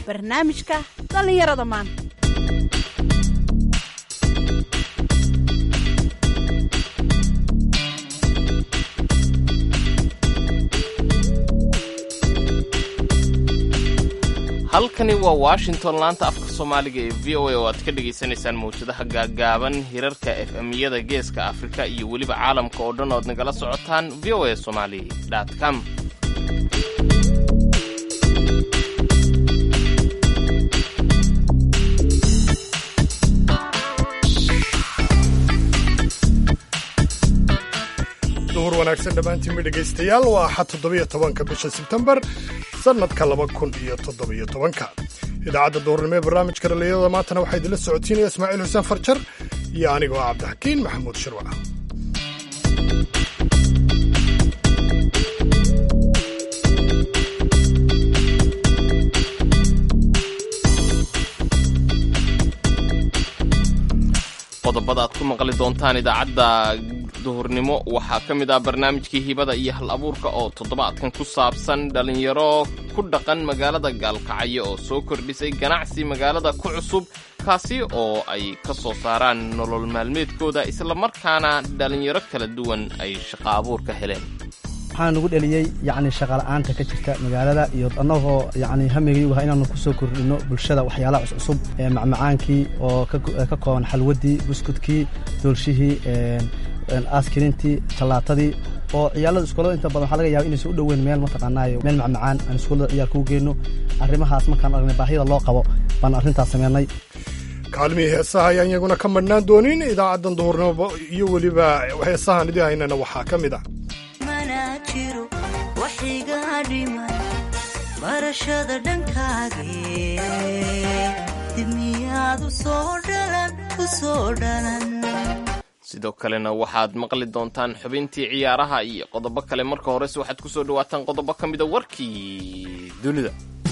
barnaamijka dhallinyarada maanta halkani waa washington laanta afka soomaaliga ee v o a oo aad ka dhagaysanaysaan mawjadaha gaagaaban hirarka efemyada geeska afrika iyo weliba caalamka oo dhan ood nagala socotaan v o a somali com duhur wanaagsan dhammaantiinba dhegaystayaal waa axad toddobiyo tobanka bisha sebtembar sannadka laba kun iyo toddobiyo tobanka idaacadda duhurnimo ee barnaamijka dhallinyarada maantana waxaa idinla socotiinaya ismaaciil xuseen farjar iyo aniga oo cabdixakiin maxamuud shirwac qodobada aad ku maqli doontaan idaacadda duhurnimo waxaa ka mid ah barnaamijkii hibada iyo hal abuurka oo toddobaadkan ku saabsan dhallinyaro ku dhaqan magaalada gaalkacyo oo soo kordhisay ganacsi magaalada ku cusub kaasi oo ay ka soo saaraan nolol maalmeedkooda islamarkaana dhallinyaro kala duwan ay shaqo abuur ka heleen waxaa nagu dheliyey yacni shaqala'aanta ka jirta magaalada iyo annagoo yacni hamigii waha inaanu ku soo kordhino bulshada waxyaalaha cuscusub ee macmacaankii oo ka kooban xalwaddii buskudkii doolshihii askirintii tallaatadii oo ciyaalada iskuullada inta badan waxaa laga yaba inaysan u dhoweyn meel mataqaanaayo meel macmacaan aan iskuullada ciyaalka u geyno arrimahaas markaan aragnay baahida loo qabo baan arrintaas sameynay kaalmihii heesaha ayaan iyaguna ka madhnaan doonin idaacaddan duhurnimo iyo weliba heesahan idii haynana waxaa ka mid ah barashada dhankaage dibmiyaad u soo dhalan u soo dhalan sidoo kalena waxaad maqli doontaan xubintii ciyaaraha iyo qodobo kale marka horese waxaad ku soo dhawaataan qodobo ka mida warkii dunida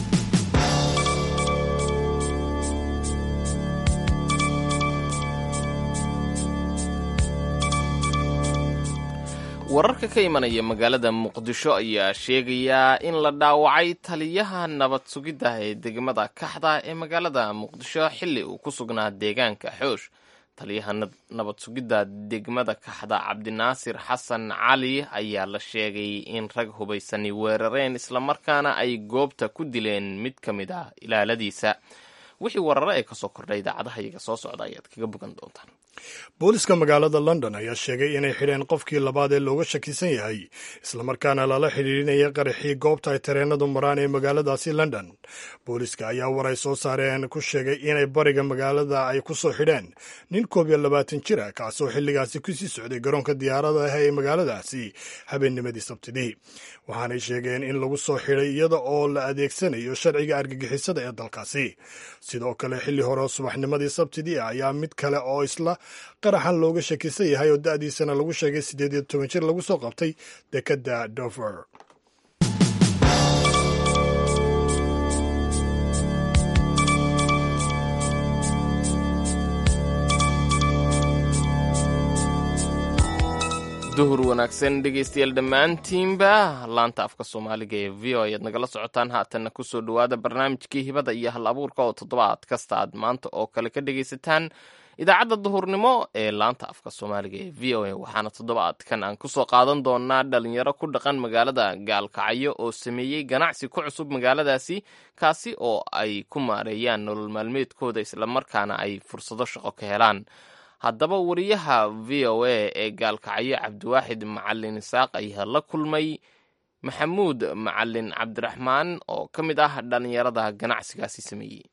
wararka ka imanaya magaalada muqdisho ayaa sheegayaa in la dhaawacay taliyaha nabad sugidda ee degmada kaxda ee magaalada muqdisho xilli uu ku sugnaa deegaanka xoosh taliyaha nabad sugidda degmada kaxda cabdinaasir xasan cali ayaa la sheegay in rag hubaysani weerareen islamarkaana ay goobta ku dileen mid ka mid ah ilaaladiisa wixii warare ee kasoo kordhay idaacadaha iyaga soo socda ayaad kaga bogan doontaan booliska magaalada london ayaa sheegay inay xidheen qofkii labaad ee looga shakisan yahay islamarkaana lala xidhiidhinaya qaraxii goobta ay tareenadu maraan ee magaaladaasi london booliska ayaa war ay soo saareen ku sheegay inay bariga magaalada ay ku soo xidheen nin koob iyo labaatan jira kaasoo xilligaasi kusii socday garoonka diyaarada ah ee magaaladaasi habeennimadii sabtidii waxaanay sheegeen in lagu soo xidhay iyada oo la adeegsanayo sharciga argagixisada ee dalkaasi sidoo kale xilli hore subaxnimadii sabtidii ah ayaa mid kale oo isla qaraxan looga shakisan yahay oo da'diisana lagu sheegay siddeed iyo toban jir lagu soo qabtay dekedda dover duhur wanaagsan dhegaystayaal dhammaantiinba laanta afka soomaaliga ee v o ayaad nagala socotaan haatanna kusoo dhowaada barnaamijkii hibada iyo hal abuurka oo toddobaad kasta aad maanta oo kale ka dhegaysataan idaacadda duhurnimo ee laanta afka soomaaliga ee v o a waxaana toddobaadkan aan kusoo qaadan doonaa dhalinyaro ku dhaqan magaalada gaalkacyo oo sameeyey ganacsi ku cusub magaaladaasi kaasi oo ay ku maareeyaan nolol maalmeedkooda islamarkaana ay fursado shaqo ka helaan haddaba wariyaha v o a ee gaalkacyo cabdiwaaxid macalin isaaq ayaa la kulmay maxamuud macalin cabdiraxmaan oo ka mid ah dhallinyarada ganacsigaasi sameeyey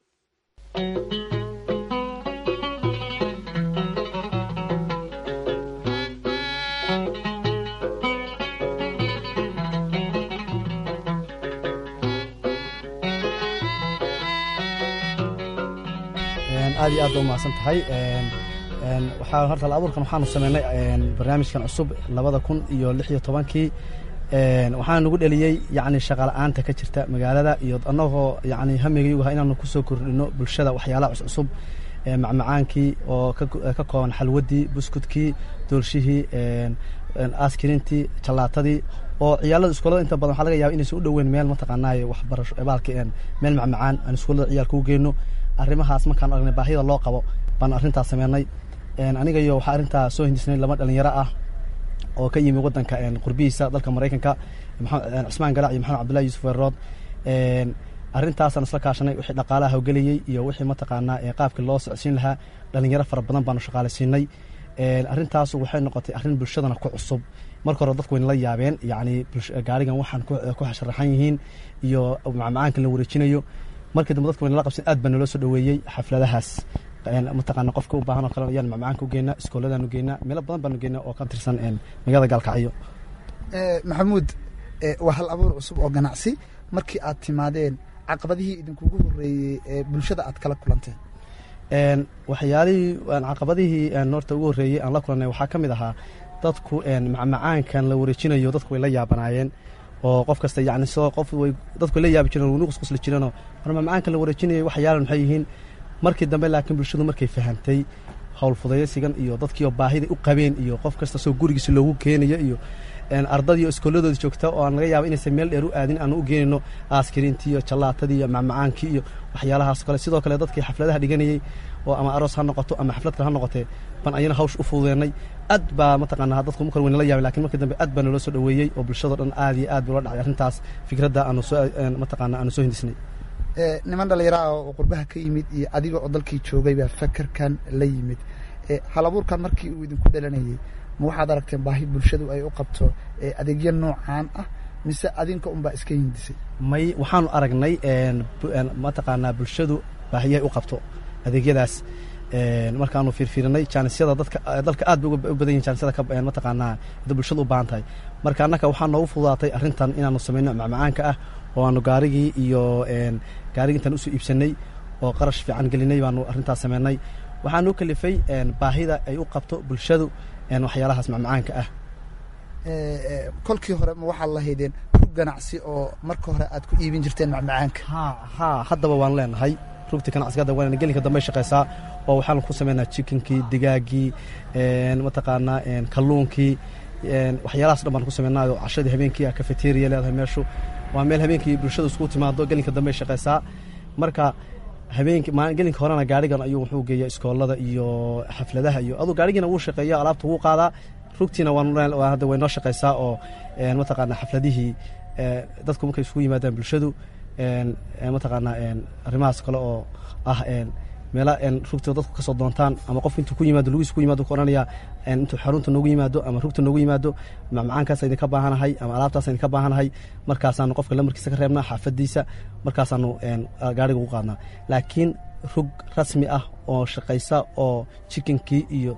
aad iyo aad ba umahadsan tahay waxaa horta abuurkan waxaanu sameynay barnaamijkan cusub labada kun iyo lix iyo tobankii waxaana nagu dheliyey yacni shaqala'aanta ka jirta magaalada iyo annagoo yacni hamigii waha inaanu ku soo kordhino bulshada waxyaalaha cuscusub macmacaankii oo ka kooban xalwaddii buskudkii doolshihii askirintii jallaatadii oo ciyaalada iskoolada inta badan waxaa laga yaaba inaysan u dhoweyn meel mataqaanaaye waxbarasho baalka meel macmacaan aan iskoolada ciyaalka u geyno arrimahaas markaan aragnay baahida loo qabo baan arrintaas sameynay aniga iyo waxaa arrintaa soo hindisnay laba dhalinyaro ah oo ka yimi wadanka qurbihiisa dalka maraykanka cusmaan galac iyo maxamed cabdullahi yuusuf weerood arrintaasaan isla kaashanay wixii dhaqaalaha hawgelayey iyo wixii mataqaanaa qaabkii loo socodsiin lahaa dhalinyaro fara badan baanu shaqaalaysiinay arrintaasu waxay noqotay arrin bulshadana ku cusub marka hore dadku wayna la yaabeen yacni gaarigan waxaan ku sharaxan yihiin iyo macmacaankan la wareejinayo markii dambe dadku wayna la qabsan aad baa naloo soo dhoweeyey xafladahaas mataqaana qofka u baahan oo kale ayaan macmacaanka u geynaa iskooladaanu geynaa meelo badan baanu geynaa oo ka tirsan magaalada gaalkacyo maxamuud waa hal abuur cusub oo ganacsi markii aad timaadeen caqabadihii idinkugu horeeyey ee bulshada aad kala kulanteen waxyaalihii caqabadihii horta ugu horreeyey aan la kulannay waxaa ka mid ahaa dadku macmacaankan la wareejinayo dadku way la yaabanaayeen oo qof kasta yani soo qof way dadku way la yaabi jireen waynu qusqusli jireenoo war macmacaankan la wareejinayo waxyaalan maxay yihiin markii dambe laakiin bulshadu markay fahamtay howl fudaysigan iyo dadkiioo baahiday u qabeen iyo qof kasta soo gurigiisa loogu keenayo iyo ardadii oo iskooladooda joogta oo aan laga yaaba inaysan meel dheer u aadin aanu u geenayno aaskiriintii iyo jallaatadii iyo macmacaankii iyo waxyaalahaas kale sidoo kale dadkii xafladaha dhiganayey oo ama aroos ha noqoto ama xaflad kale ha noqotee baan ayana hawsh u fududeenay aad baa mataqaanaa dadku marka wayna la yaabay lakin markii dambe aad baa naloo soo dhoweeyey oo bulshado dhan aad iyo aad bula dhacay arrintaas fikradda aanu soo mataqaana aanu soo hindisnay niman dhallinyaraha oo qurbaha ka yimid iyo adiga oo dalkii joogay baa fakerkan la yimid hal abuurkan markii uu idinku dhalanayey ma waxaad aragteen baahi bulshadu ay u qabto adeegyo noocaan ah mise adinka unbaa iska hindisay may waxaanu aragnay mataqaanaa bulshadu baahiyahay u qabto adeegyadaas markaanu fiirfiirinay jaanisyada dadka dalka aad bay u badan yihin jaanisyada mataqaanaa da bulshadu u baahan tahay marka annaka waxaa noogu fududaatay arrintan inaanu samayno macmacaanka ah oo aanu gaarigii iyo gaarigii intaan usoo iibsanay oo qarash fiican gelinay baanu arrintaas samaynay waxaa noo kalifay baahida ay u qabto bulshadu waxyaalahaas macmacaanka ah kolkii hore ma waxaad lahaydeen rug ganacsi oo marka hore aad ku iibin jirteen macmacaanka ha ha haddaba waan leenahay rugti ganacsiga hadda waan gelinka dambe shaqaysaa oo waxaan ku samaynaa chickenkii digaagii mataqaanaa kalluunkii waxyaalahaas dhan baan ku samaynaayo cashadii habeenkii cafeteria leedahay meeshu waa meel habeenkii bulshadu iskugu timaado gelinka dambe shaqaysaa marka habeenki gelinka horena gaarigan ayuu wuxuu geeya iskoolada iyo xafladaha iyo aduu gaarigiina wuu shaqeeya alaabta wuu qaadaa rugtiina hadda way noo shaqaysaa oo mataqaana xafladihii dadku markay isugu yimaadaan bulshadu mataqaana arrimahaas kale oo ah meela rugta dadku kasoo doontaan ama qof intuu ku yimaado lugiis ku yimaado ku odhanaya intuu xarunta noogu yimaado ama rugta noogu yimaado macmacaankaas idinka baahanahay ama alaabtaas idinka baahanahay markaasaanu qofka lamarkiisa ka reebnaa xaafadiisa markaasaanu gaariga ugu qaadnaa laakiin rug rasmi ah oo shaqaysa oo chickenkii iyo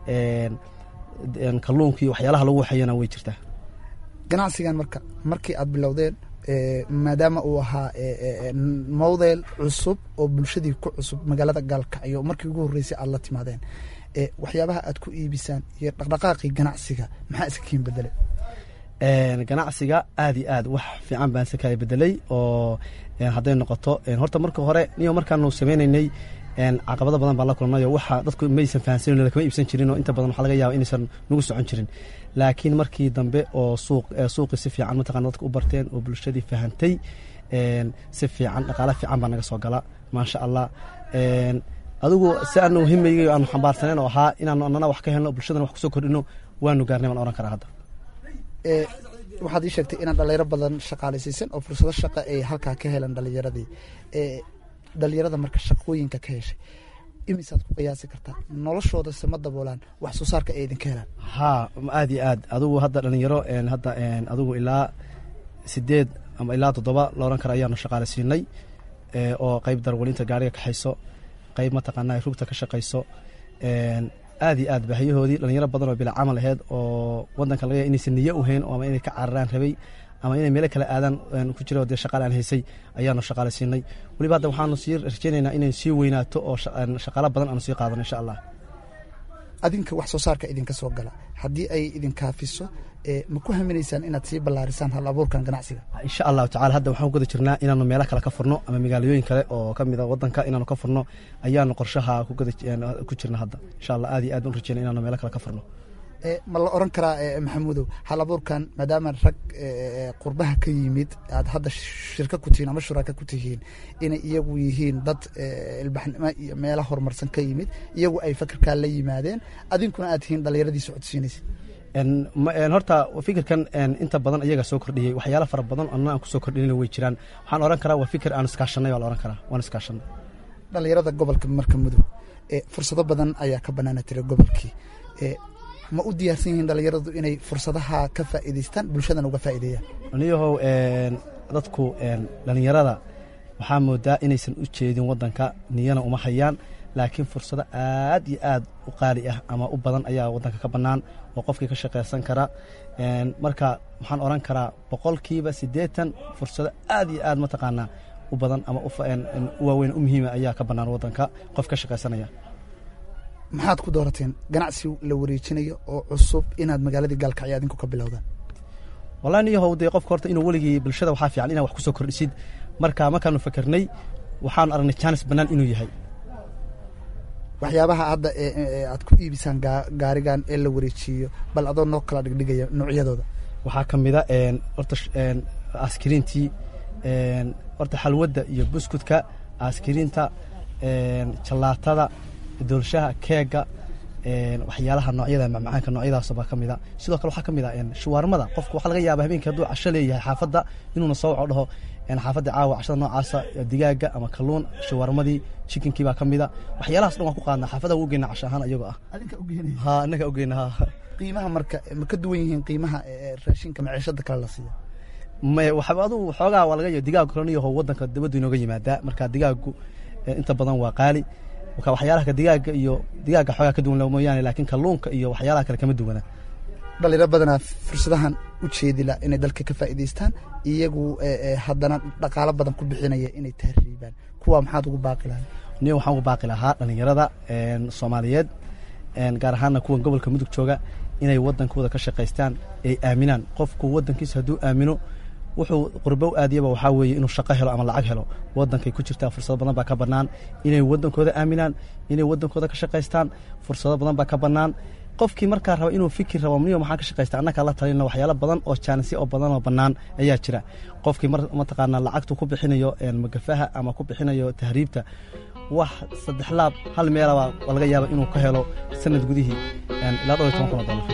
kalluunkii waxyaalaha lagu waxeeyana way jirtaa ganacsigan marka markii aad bilowdeen maadaama uu ahaa mowdeel cusub oo bulshadii ku cusub magaalada gaalkacyo markii ugu horreysay aad la timaadeen waxyaabaha aad ku iibisaan iyo dhaqdhaqaaqii ganacsiga maxaa iska kiin bedele ganacsiga aad iyo aad wax fiican baan iska kala bedelay oo hadday noqoto horta marka hore niyo markaanu sameynaynay caqabado badan baan la kulnayo waxa dadku maysan fahansanin lakama iibsan jirin oo inta badan waxaa laga yaaba inaysan nagu socon jirin laakiin markii dambe oo suuq suuqii si fiican mataqana dadka u barteen oo bulshadii fahantay si fiican dhaqaale fiican baa naga soo gala maasha allah adigu si aanu himayga aanu xambaarsaneyn oo ahaa inaanu anana wax ka helno bulshadana wax kusoo kordhino waanu gaarnay baan ohan karaa hadda waxaad ii sheegtay inaad dhalinyaro badan shaqaalaysiisan oo fursado shaqa ay halkaa ka helan dhalinyaradii dhalinyarada marka shaqooyinka ka heshay imisaad ku qiyaasi kartaa noloshooda sama daboolaan wax soo saarka ay idinka helaan ha aad iyo aad adigu hadda dhalinyaro hadda adigu ilaa sideed ama ilaa toddoba la odhan kara ayaanu shaqaalaysiinay oo qeyb darwalinta gaariga kaxayso qeyb mataqaanaa rugta ka shaqayso aad iyo aad baahiyahoodii dhalinyaro badan oo bila camal aheyd oo wadanka laga ya inaysan niyo u hayn ama inay ka cararaan rabay ama inay meelo kale aadaan ku jira dee shaqaale aan haysay ayaanu shaqaalaysiinay weliba hadda waxaanu sii rajaynaynaa inay sii weynaato oo shaqaalo badan aanu sii qaadano insha allah adinka wax soo saarka idinka soo gala haddii ay idinkaafiso ma ku haminaysaan inaad sii ballaarisaan hal abuurkan ganacsiga insha allahu tacala hadda waxaan ku guda jirnaa inaanu meelo kale ka furno ama magaalooyin kale oo ka mid a wadanka inaanu ka furno ayaanu qorshaha ku jirna hadda insha allah aad iyo aad baan rajeynay inaanu meelo kale ka furno Eh, ma la oran karaa eh, maxamuudow hal abuurkan maadaama rag eh, qurbaha ka yimid aad hadda shirka ku tihiin ama shuraaka ku tihiin inay iyagu yihiin dad eh, ilbaxnimo iyo meela horumarsan ka yimid iyagu ay fakarkaa la yimaadeen adinkuna aad tihiin dhallinyaradii socodsiinaysa En, ma- en, horta fikirkan en, inta badan iyaga soo kordhiyey waxyaalo fara badan anna aan kusoo kordhinayna way jiraan waxaan oran karaa waa fikir aan iskaashanay baa la oran karaa waan iskaashanay dhallinyarada gobolka marka mudug eh, fursado badan ayaa ka banaana tira gobolkii Eh, ma u diyaarsan yihiin dhallinyaradu inay fursadaha ka faa'iidaystaan bulshadana uga faa'iideeyaan aniyahow en, dadku en, dhallinyarada waxaa moodaa inaysan u jeedin wadanka niyana uma hayaan laakiin fursado aad iyo aad u qaali ah ama u badan ayaa wadanka ka bannaan oo qofkii ka shaqaysan kara En, marka waxaan oran karaa boqolkiiba siddeetan fursado aad iyo aad mataqaanaa u badan ama u fa- en- en, u waaweyn u muhiima ayaa ka bannaan wadanka qof ka shaqaysanaya maxaad ku doorateen ganacsi la wareejinayo oo cusub inaad magaaladii gaalkacyo adinku ka bilowdaan wallahi niyahow dee qofka horta inuu weligii bulshada waxaa fiican inaa wax ku soo kordhisid marka markaanu fakernay waxaanu aragnay jaanis bannaan inuu yahay waxyaabaha hadda ee- ee ee aad ku iibisaan gaa- gaarigan ee la wareejiyo bal adoo noo kala dhigdhigaya noocyadooda waxaa ka mida en, horta sh- en, askiriintii en, horta xalwadda iyo buskudka askiriinta en, jalaatada doolshaha keega en, waxyaalaha noocyada macmacaanka noocyadaas baa ka mida sidoo kale waxaa ka mid a en, shuwaarmada qofku waxaa laga yaabaa habeenkii hadduu casho leeyahay xaafadda inuuna soo waco dhaho en, xaafadda caawa cashada noocaasa digaaga ama kalluun shuwaarmadii chikinkii baa ka mida waxyaalahaas dhan waan ku qaadnaa xaafadda ugu geyna casho ahaan ayagoo ah adinka ugeynaya ha inaga ogeyna ha qiimaha marka ma ka duwan yihiin qiimaha ee ee raashinka maciishada kale la siiya may waxba adu xoogaa waa laga digaagu kaleniyaho wadanka dibaddu inooga yimaadaa marka digaagu eh, inta badan waa qaali marka waxyaalaha digaaga iyo digaaga xoogaa ka duwan mooyaane laakiin kalluunka iyo waxyaalaha kale kama duwana dhalinyaro badanaa fursadahan u jeedila inay dalka ka faa'iidaystaan iyagu ee, ee, haddana dhaqaalo badan ku bixinaya inay tahriibaan kuwa maxaad ugu baaqi lahay niyo waxaan ugu baaqi lahaa dhallinyarada en, soomaaliyeed en, gaar ahaana kuwan gobolka mudug jooga inay wadankooda ka shaqaystaan ay aaminaan qofku wadankiisa hadduu aamino wuxuu qurbo aadiyaba waxaa weeye inuu shaqo helo ama lacag helo wadankay ku jirtaa fursado badan baa ka bannaan inay wadankooda aaminaan inay wadankooda ka shaqaystaan fursado badan baa ka bannaan qofkii markaa raba inuu fikir rabo niyo maxaa ka shaqaysta annagaa la talina waxyaalo badan oo jaanisyo oo badan oo bannaan ayaa jira qofkii mar mataqaanaa lacagtu ku bixinayo en, magafaha ama ku bixinayo tahriibta wax saddex laab hal meelaba waa laga yaaba inuu ka helo sanad gudihii en, ilaa dhowr iyo toban kun oo dollar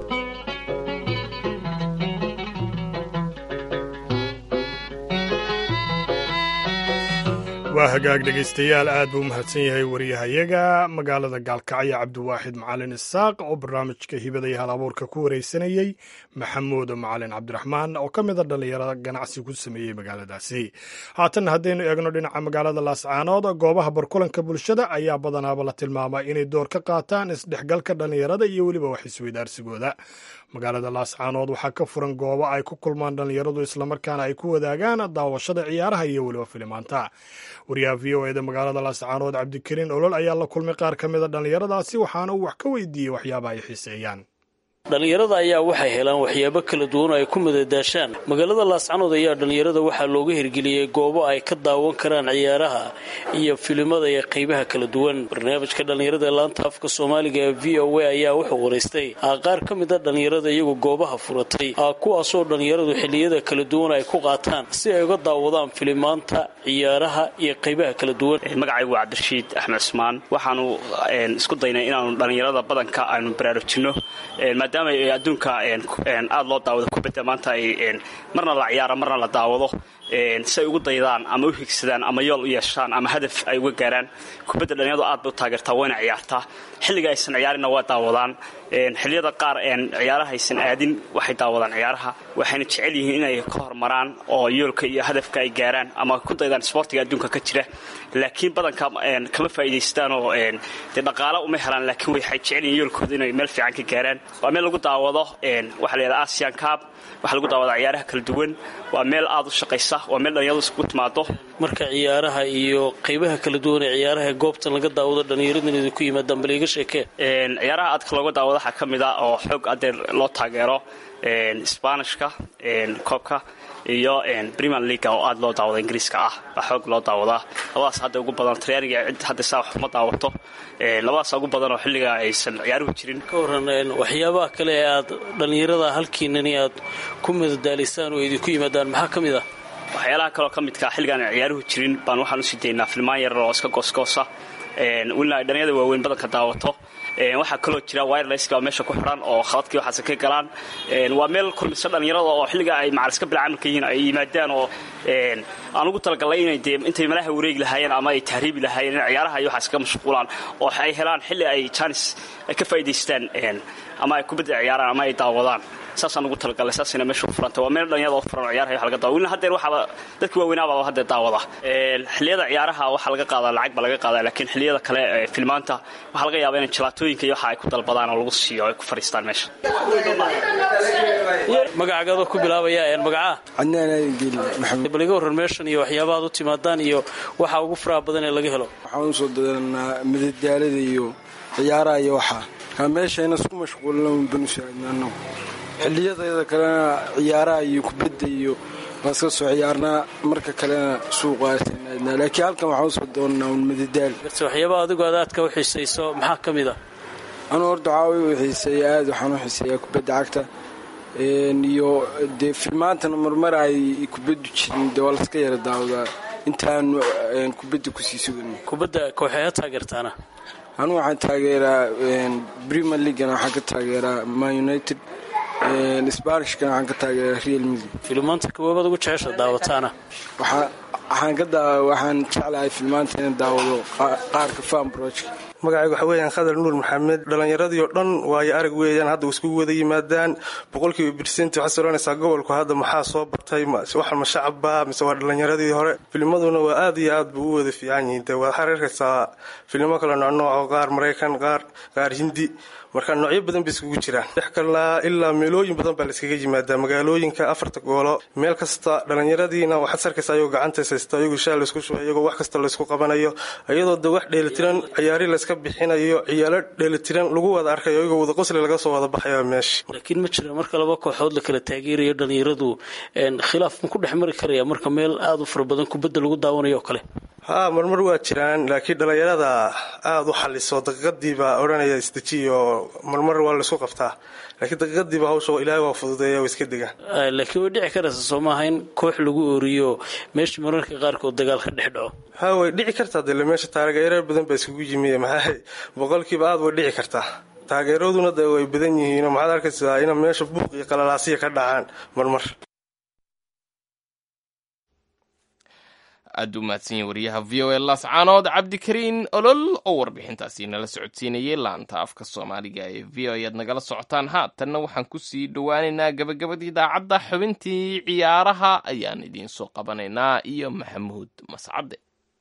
waa hagaag dhegaystayaal aad buu u mahadsan yahay wariyahayaga magaalada gaalkacyo cabdiwaaxid macalin isaaq oo barnaamijka hibada iyo hal abuurka ku wareysanayey maxamuud macalin cabdiraxmaan oo ka mida dhallinyarada ganacsi ku sameeyey magaaladaasi haatanna haddaynu eegno dhinaca magaalada laascaanood goobaha barkulanka bulshada ayaa badanaaba la tilmaamaa inay door ka qaataan isdhexgalka dhallinyarada iyo weliba wax isweydaarsigooda magaalada laascaanood waxaa ka furan goobo ay ku kulmaan dhallinyaradu islamarkaana ay ku wadaagaan daawashada ciyaaraha iyo weliba filimaanta wariyaha v o eda magaalada laascaanood cabdikariin olol ayaa la kulmay qaar ka mida dhallinyaradaasi waxaana uu wax ka weydiiyey waxyaabaha ay xiiseeyaan dhallinyarada ayaa waxay helaan waxyaabo kala duwan oo ay ku madadaashaan magaalada laascanood ayaa dhallinyarada waxaa looga hirgeliyey goobo ay ka daawan karaan ciyaaraha iyo filimada iyo qaybaha kala duwan barnaamijka dhallinyarada ee laanta afka soomaaliga ee v o a ayaa wuxuu waraystay qaar ka mid a dhallinyarada iyagu goobaha furatay kuwaasoo dhallinyaradu xilliyada kala duwan ay ku qaataan si ay uga daawadaan filimaanta ciyaaraha iyo qaybaha kala duwan magacaygu waa cabdirashiid axmed cusmaan waxaanu isku daynay inaanu dhallinyarada badanka aynu baraarujinno maadaama adduunka aada loo daawado kubadda maanta ay marna la ciyaaro marna la daawado si ay ugu daydaan ama u higsadaan ama yool u yeeshaan ama hadaf ay uga gaaraan kubadda dhallinyaradu aad bay u taageertaa wayna ciyaartaa xilliga aysan ciyaarinna waa daawadaan xilliyada qaar ciyaaraha aysan aadin waxay daawadaan ciyaaraha waxayna jecel yihiin inay ka hormaraan oo yoolka iyo hadafka ay gaaraan ama ku daydaan isboortiga adduunka ka jira laakiin badanka kama faa'iidaystaan oo dee dhaqaalo uma helaan laakiin waxay jecel yihiin yoolkooda inay meel fiican ka gaaraan waa meel lagu daawado waxaa la yidhaha asian cab waxaa lagu daawadaa ciyaaraha kala duwan waa meel aad u shaqaysa ah waa meel dhalinyaradu iskugu timaado marka ciyaaraha iyo qaybaha kala duwan ee ciyaaraha goobtan laga daawado dhallinyaradan idinku yimaadaan bal iga sheekee ciyaaraha aadka looga daawado waxaa ka mid ah oo xoog adeer loo taageero sbanishka koobka iyo premier leaga oo aad loo daawado ingiriiska ah baa xoog loo daawadaa labadaas hadda ugu badan talyaaniga cid hadda saa wax uma daawato labadaas ugu badan oo xilliga aysan ciyaaruhu jirin ka waran waxyaabaha kale ee aad dhallinyarada halkiinani aad ku madadaalisaan oo idinku yimaadaan maxaa ka mid ah waxyaalaha kaloo ka midka xilligaan aan ciyaaruhu jirin baan waxaan usii daynaa filmaan yar oo iska goosgoosa welina ay dhalinyada waaweyn badanka daawato waxaa kaloo jira wirelesska oo meesha ku xidhan oo khaladkii waxaase ka galaan waa meel kulmisa dhalinyarada oo xilliga ay macaliska bilcamalka yihiin ay yimaadaan oo aan ugu talagalnay inay dee intay malaha wareegi lahaayeen ama ay tahriibi lahaayeen in ciyaaraha iyo waxaas ka mashquulaan oo ay helaan xilli ay jaanis ay ka faa'idaystaan ama ay kubadda ciyaaraan ama ay daawadaan saasaan ugu talagalnay saasina meesha u furanta waa meel dhalinyada oo furan oo ciyaaraha wax laga daawada welina haddeer waxaaba dadka waaweynaaba haddeer daawada xilliyada ciyaaraha waxaa laga qaadaa lacag baa laga qaadaa laakiin xilliyada kale filmaanta waxaa laga yaabaa inay jalaatooyinka iyo waxa ay ku dalbadaan oo lagu siiyo ay ku fadhiistaan meesha magacagaadoo ku bilaabaya magacaa cadnaan aadan geeli maxamed bal iga warran meeshan iyo waxyaabaha ad u timaadaan iyo waxa ugu faraha badan ee laga helo waxaan usoo dadanaa madadaalada iyo ciyaaraha iyo waxaa kaa meeshayna isku mashquulina banu saaidna anagu xilliyadayda kalena ciyaaraha iyo kubadda iyo waan iska soo ciyaarnaa marka kalena suuqaasnaadnaa laakiin halkan waxaan usoo doonnaa un madadaal waxyaabaha adigu aad aadka u xiisayso maxaa ka mid ah anuu horta waxaa u xiiseeya aad waxaan u xiiseeyaa kubadda cagta iyo dee filmaantana marmar ay kubaddu jirin dee waa laska yara daawadaa intaanu kubadda kusii sugan kubadda kooxeeha taageertaana anugu waxaan taageeraa premier leaguena waxaan ka taageeraa man united sbanishkana waxaan ka taageeraa real midi filmaanta kawaabaad ugu jecesha daawataana waxaan ka waxaan jeclahay filmaanta inaan daawado qaarka fanbrojka magacayga waxa weeyaan khadar nuur maxamed dhallinyaradii oo dhan waayo arag weeyaan hadda iskugu wada yimaadaan boqolkiiba birsenti waxaad soranaysaa gobolku hadda maxaa soo bartay waxa ma shacabba mise waa dhallinyaradii hore filmaduna waa aad iyo aad buu u wada fiican yihiin de waad xariirkaysaa filmo kale noocnooco qaar maraykan qaar qaar hindi marka noocyo badan bay iskugu jiraan dhex kalnaa ilaa meelooyin badan baa layskaga yimaadaa magaalooyinka afarta goolo meel kasta dhallinyaradiina waxaad sarkaysa ayagoo gacantays haysta ayagoo shaa laysku shubay iyagoo wax kasta laysku qabanayo iyadoo de wax dheelitiran ciyaari layska bixinayo ciyaalo dheelitiran lagu wada arkayo iyagoo wada qosli laga soo wada baxaya meesha laakiin ma jira marka laba kooxood la kala taageerayo dhallinyaradu khilaaf ma ku dhex mari karaya marka meel aada u fara badan kubadda lagu daawanayo oo kale haa marmar waa jiraan laakiin dhallinyarada aada u xaliso daqiiqadiiba odhanaya isdejiyo marmar waa laysku qabtaa laakiin daqiiqadiiba hawsha ilaahay waa fududeeya waa iska degaan laakiin way dhici karaysa soo maaha in koox lagu ooriyo meesha mararka qaarkood dagaal ka dhex dhaco ha way dhici kartaa dele meesha taageerar badan baa iskugu yimiye maxaa boqolkiiba aada way dhici kartaa taageeraduna de way badan yihiinoo maxaad arkaysaa ina meesha buuq iyo qalalaasiya ka dhacaan marmar aad u mahadsanyahin wariyaha v o a laascaanood cabdikariin olol oo warbixintaasi nala socodsiinayay laanta afka soomaaliga ee v o ayaad nagala socotaan haatanna waxaan kusii dhowaaneynaa gabagabadii idaacadda xubintii ciyaaraha ayaan idiin soo qabanaynaa iyo maxamuud mascade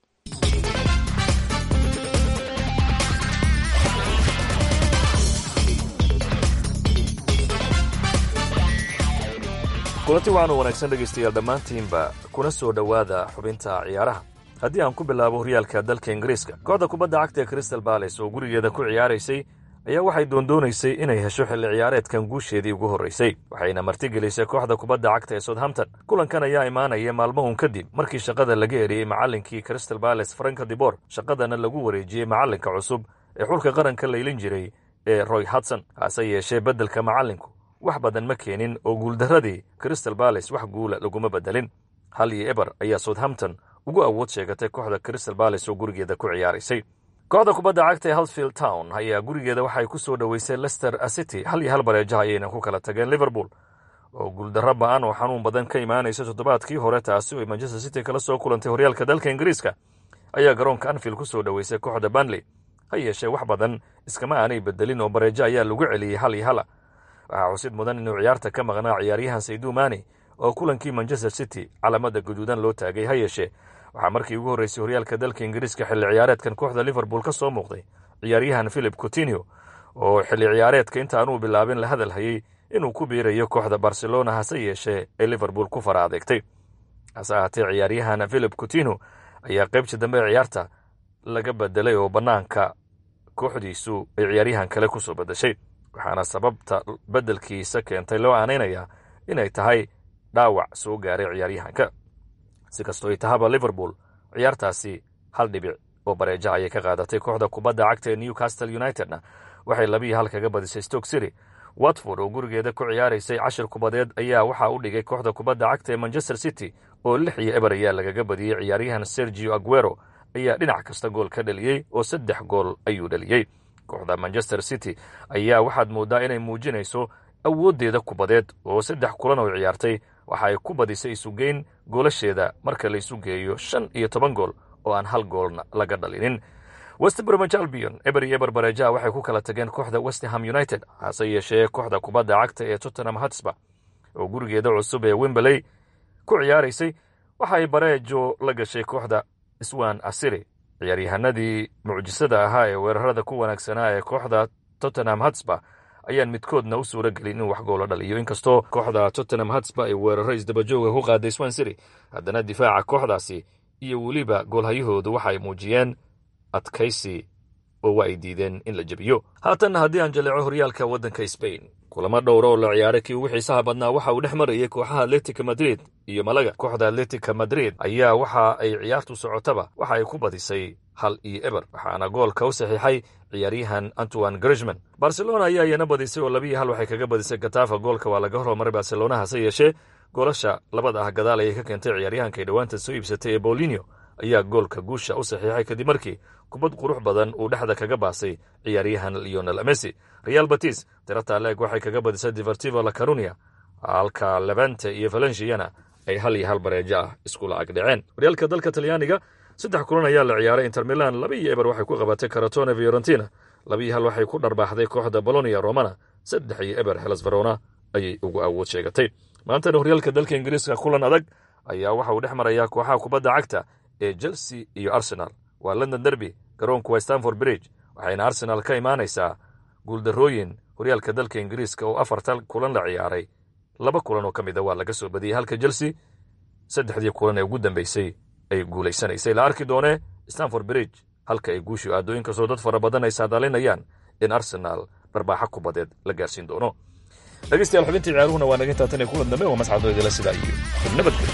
kulanti waxaanu wanaagsan dhegaystayaal dhammaantiinba kuna soo dhowaada xubinta ciyaaraha haddii aan ku bilaabo horyaalka dalka ingiriiska kooxda kubadda cagta ee crystal bales oo gurigeeda ku ciyaaraysay ayaa waxay doondoonaysay inay hesho xilli ciyaareedkan guusheedii ugu horraysay waxayna martigelisay kooxda kubadda cagta ee southampton kulankan ayaa imaanaya maalmahun kadib markii shaqada laga eriyey macallinkii crystal bales franka dibor shaqadana lagu wareejiyey macallinka cusub ee xulka qaranka laylin jiray ee roy hudson hase yeeshee beddelka macallinku wax badan ma keenin oo guuldarradii crystal bales wax guula laguma beddelin hal iyo eber ayaa southampton ugu awood sheegatay kooxda crystal bales oo gurigeeda ku ciyaaraysay kooxda kubadda cagta ee halsfield town ayaa gurigeeda waxay ku soo dhoweysay lester city hal iyo hal bareejaha ayayna ku kala tageen liverpool oo guuldarro ba-an oo xanuun badan ka imaanaysa toddobaadkii hore taasi oo ay manchester city kala soo kulantay horyaalka dalka ingiriiska ayaa garoonka anfield ku soo dhoweysay kooxda banley ha yeeshee wax badan iskama aanay bedelin oo bareejo ayaa lagu celiyey hal iyo hala waxaa xusid mudan inuu ciyaarta ka maqnaa ciyaaryahan saydu mani oo kulankii manchester city calaamada guduudan loo taagay ha yeeshee waxaa markii ugu horreysay horyaalka dalka ingiriiska xilli ciyaareedkan kooxda liverpool ka soo muuqday ciyaaryahan philip coutinio oo xilli ciyaareedka intaanuu bilaabin la hadal hayey inuu ku biirayo kooxda barcelona hase yeeshee ee liverpool ku fara adeegtay hase ahaatee ciyaaryahan philip cutino ayaa qaybta dambe ee ciyaarta laga bedelay oo bannaanka kooxdiisu ay ciyaaryahan kale ku soo beddeshay waxaana sababta beddelkiisa keentay loo aanaynayaa inay tahay dhaawac soo gaaray ciyaaryahanka si kastoo ay tahaba liverpool ciyaartaasi hal dhibic oo bareeja ayay ka qaadatay kooxda kubadda cagta ee newcastle unitedna waxay labiiyo hal kaga badisay stoke city watford oo gurigeeda ku ciyaaraysay cashir kubadeed ayaa waxaa u dhigay kooxda kubadda cagta ee manchester city oo lix iyo eber ayaa lagaga badiyey ciyaaryahan sergio aguero ayaa dhinac kasta gool ka dhaliyey oo saddex gool ayuu dhaliyey kooxda manchester city ayaa waxaad mooddaa inay muujinayso awooddeeda kubadeed oo saddex kulan oo ciyaartay waxa ay ku badisay isugeyn goolasheeda marka la isu geeyo shan iyo toban gool oo aan hal goolna laga dhalinin west bromwich albion eber iyo eber bareejaha waxay ku kala tageen kooxda westham united hase yeeshee kooxda kubadda cagta ee tottenham hotspur oo gurigeeda cusub ee wemberley ku ciyaaraysay waxa ay bareejo la gashay kooxda swan asiri ciyaaryahanadii mucjisada ahaa ee weerarada ku wanaagsanaa ee kooxda tottenham hotspur ayaan midkoodna u suura gelin in wax goola dhaliyo inkastoo kooxda tottenham hotspur ay weeraro isdabajooga ku qaaday swan city haddana difaaca kooxdaasi iyo weliba goolhayahoodu waxay muujiyeen adkaysi oo waa ay diideen in la jebiyo haatanna haddii aan jaleeco horyaalka waddanka sbain kulamo dhowra oo la ciyaaray kii ugu xiisaha badnaa waxa uu dhex marayay kooxaha atletica madrid iyo malaga kooxda atletica madrid ayaa waxa ay ciyaartu socotaba waxa ay ku badisay hal iyo eber waxaana goolka u saxiixay ciyaaryahan antoine grishman barcelona ayaa iyana badisay oo labiiyo hal waxay kaga badisay katafa goolka waa laga hormaray barcelona hase yeeshee goolasha labada ah gadaal ayay ka keentay ciyaaryahankay dhowaanta soo iibsatay ee bolinio ayaa goolka guusha u saxiixay kadib markii kubad qurux badan uu dhexda kaga baasay ciyaaryahan leonel messi real batis tirata leeg waxay kaga badisay divertivo la carunia halka levante iyo valenciana ay hal iyo hal bareejo ah iskula agdhaceen horyaalka dalka talyaaniga saddex kulan ayaa la ciyaaray inter milan laba iyo eber waxay ku qabatay karatone fiorentina laba iyo hal waxay ku dharbaaxday kooxda bolonia romana saddex iyo eber helas verona ayay ugu awood sheegatay maantana horyaalka dalka ingiriiska kulan adag ayaa waxa uu dhex marayaa kooxaha kubadda cagta ee chelsea iyo arsenal waa london derby garoonku waa stanford bridge waxayna arsenal ka imaanaysaa guuldarrooyin horyaalka dalka ingiriiska oo afartan kulan la ciyaaray laba kulan oo ka mid a waa laga soo badiyey halka chelsea saddexdii kulan ee ugu dambeysay ay guulaysanaysay la arki doonee stanford bridge halka ay guushu aado inkastoo dad fara badan ay saadaalinayaan in arsenal dharbaaxa kubadeed la gaarsiin doono dhegeystayaal xubintii ciyaaruhuna waa naga intaatan ee kulan dambe waa mascadooydala sidaa iyo nabadgelyo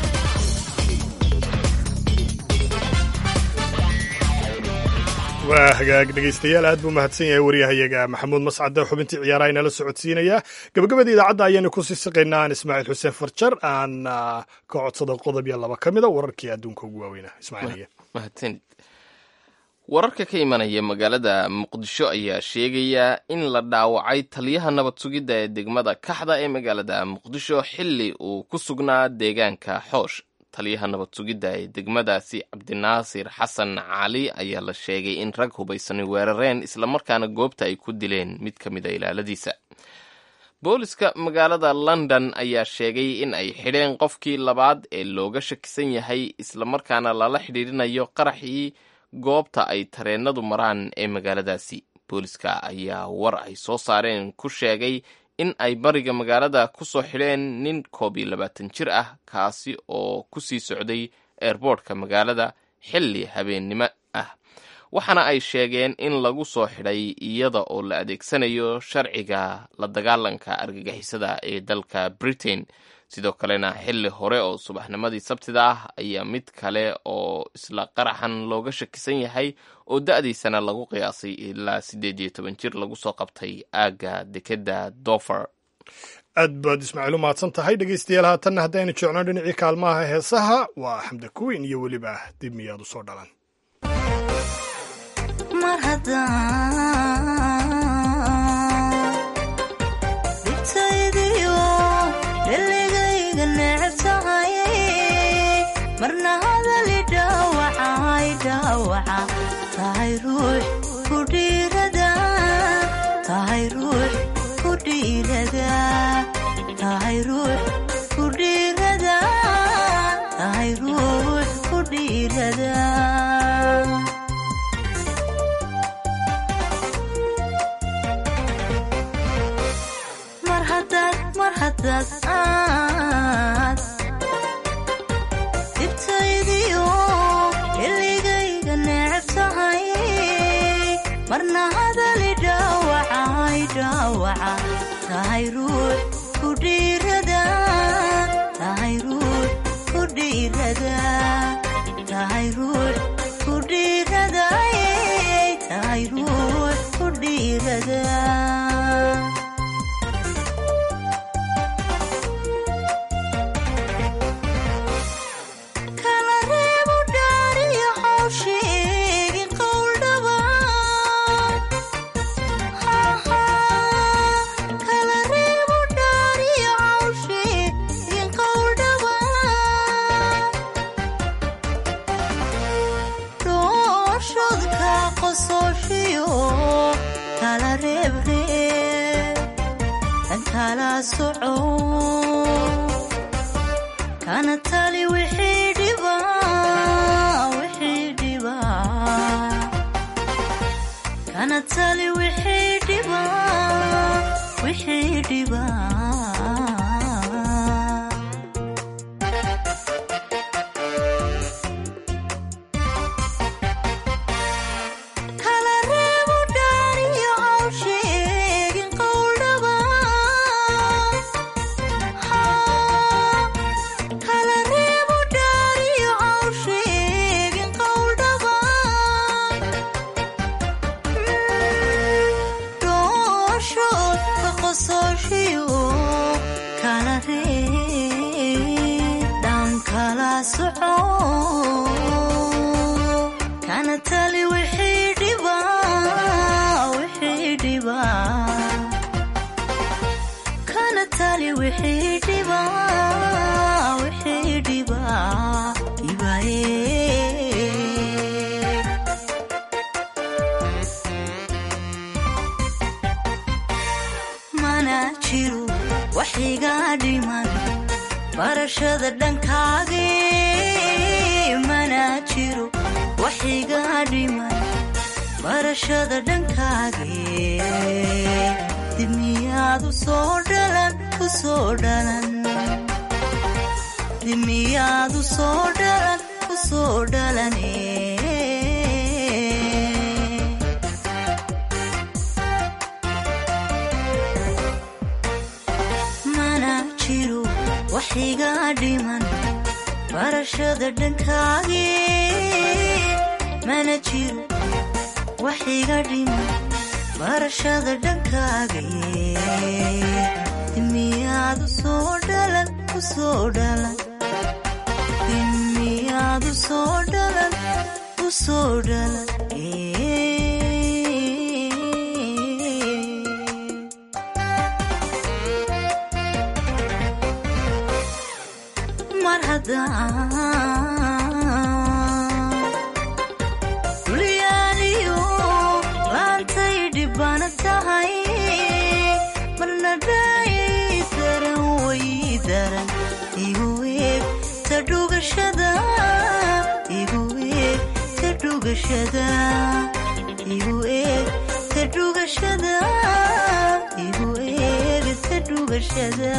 waa hagaag dhegaystayaal aad buu mahadsan yahay waryahayaga maxamuud mascade xubintii ciyaaraha inala socodsiinaya gabagabada idaacadda ayaanu ku sii siqaynaa aan ismaaciil xuseen farjar aan ka codsado qodob iyo laba ka mida wararkii adduunka ugu waaweynaa ismaaciil mahadsanid wararka ka imanaya magaalada muqdisho ayaa sheegaya in la dhaawacay taliyaha nabad sugidda ee degmada kaxda ee magaalada muqdisho xilli uu ku sugnaa deegaanka xoosh taliyaha nabad sugidda ee degmadaasi cabdinaasir xasan cali ayaa la sheegay in rag hubaysanay weerareen islamarkaana goobta ay ku dileen mid ka mid a ilaaladiisa booliska magaalada london ayaa sheegay in ay xidheen qofkii labaad ee looga shakisan yahay islamarkaana lala xidhiirinayo qaraxii goobta ay tareenadu maraan ee magaaladaasi booliska ayaa war ay soo saareen ku sheegay in ay bariga magaalada ku soo xidheen nin koob iyo labaatan jir ah kaasi oo ku sii socday eerboortka magaalada xilli habeennimo ah waxaana ay sheegeen in lagu soo xidhay iyada oo la adeegsanayo sharciga la dagaalanka argagixisada ee dalka britain sidoo kalena xilli hore oo subaxnimadii sabtida ah ayaa mid kale oo isla qaraxan looga shakisan yahay oo da-diisana lagu qiyaasay ilaa siddeed iyo toban jir lagu soo qabtay aagga dekeda dofer aad baad ismaaciil u mahadsan tahay dhegaystayaal haatanna haddaynu jecno dhinacii kaalmaha heesaha waa xamda kuweyn iyo weliba dib miyaad u soo dhalan mar haddaan dhibtaydiyo dhalligayga necab tahay marna hadali dhaawacay dhaawaca tahay ruux ku dhiirada tahay ruux ku dhiirada tahay ruux ku dhiirada tahay ruux ku dhiirada mar haddaad mar haddaad aad tahay ruux ku dhiirada tahay ruux ku dhiirada tahay ruux ku dhiirada ayay tahay ruux ku dhiirada kala reebo dhaariyo hawsheegi qowldhaba kala reebo dhaariyo hawsheegi qowldhaba dhooshodka qosooshiyo kala reebreeb tan kala soco kana tali wixii dhiba wixii dhiba kana tali wixii dhiba wixii dhiba kala reebo dhaariyo hawsheegin qowldhaba kala reebo dhaariyo hawsheegin qowldhaba dhooshood ka qosooshiyo kala reeb dhan kala soco kana tali wixii dhiba wixii dhiba kana tali wixii dhiba wixii dhiba dhibaye mana jiro waxiga dhiman barashada dhankaage mana jiro waxiga dhiman barashada dhankaage dib miyaad u soo dhalan u soo dhalan dib miyaad u soo dhalan u soo dhalane mana jiro waxiga dhiman barashada dhankaage mana jiro waxiga dhiman barashada dhankaage dimiyaad u soo dhalan u soo dhalan dimiyaad u soo dhalan u soo dhalan mar haddaan dulyaaliyo laantay dhibana tahay marna dhaayay daran way daran igu eeg ta dhugashada igu eeg ta dhugashada igu eeg ta dhugashada igu eeg ta dhugashada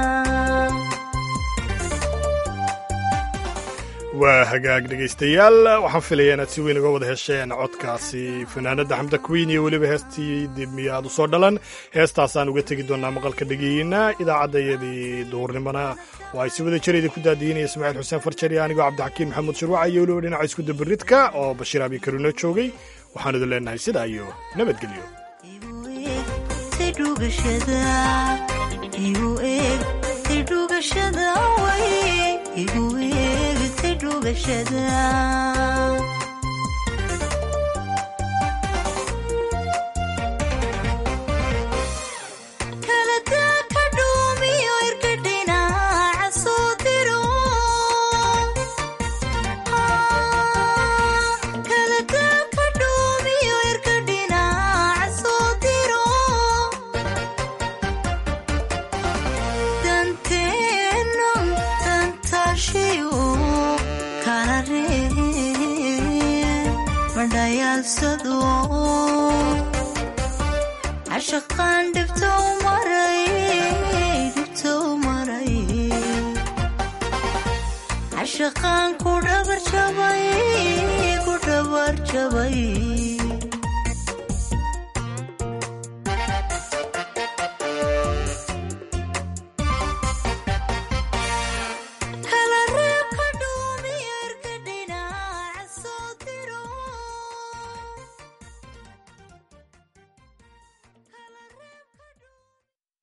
waa hagaag dhegaystayaal waxaan filaya inaad si weyn uga wada hesheen codkaasi fanaanada xamda queen iyo weliba heestii dib miyaad u soo dhalan heestaasaan uga tegi doonaa maqalka dhegeyna idaacaddayadii duhurnimona oo ay si wada jirayda ku daadiinaya ismaaciil xuseen farjar iyo anigoo cabdixakiin maxamuud shirwaca iyo weliba dhinaca isku dabaridka oo bashiir abi karuno joogay waxaan idin leenahay sidaa iyo nabadgelyo dhugashada igu eeg tay dhugashada way igu eeg tay dhugashada kala daa ka dhuumiyo irka dhinaca soo diro kala daa ka dhuumiyo irka dhinaca soo diro danteeno tantaashiyo kala ree madhayaalsado cashaqaan dhibtow maray dhibtow maray cashaqaan ku dhabar jabay ku dhabar jabay